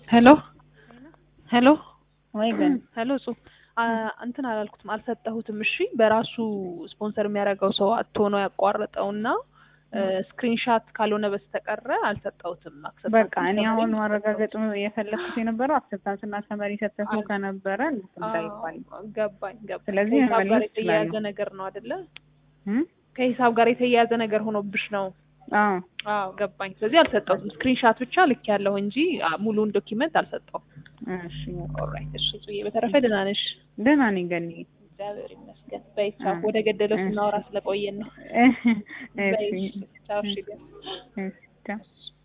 ሄሎ ሄሎ ወይ ግን ሄሎ እጹ አ- እንትን አላልኩትም አልሰጠሁትም። እሺ በራሱ ስፖንሰር የሚያደርገው ሰው አቶ ነው ያቋረጠውና ስክሪንሻት ካልሆነ በስተቀረ አልሰጠሁትም። acceptance በቃ እኔ summary አሁን ነው ማረጋገጥ የፈለኩት የነበረው አክሰፕታንስ እና ሰመሪ ሰጥተው አዎ። ከነበረ እንትን እንዳይባል አዎ፣ ገባኝ ገባኝ። ስለዚህ ከሂሳብ ጋር መመለስ የተያያዘ እችላለሁ። ነገር ነው አይደለ? እም? ከሂሳብ ጋር የተያያዘ ነገር ሆኖብሽ ነው። አዎ አዎ ገባኝ። ስለዚህ አልሰጠሁትም። ስክሪንሻት ብቻ ልክ ያለው እንጂ አ፣ ሙሉውን ዶኪመንት አልሰጠሁም። እሺ ኦልራይት እሺ። ጽዬ በተረፈ ደህና ነሽ? ደህና ነኝ ገኒ እግዚአብሔር ይመስገን። በይ ቻው። አ፣ ወደ ገደለው እሺ። ስናወራ ስለቆየን ነው። እሺ በይ ቻው። እሺ እሺ ቻው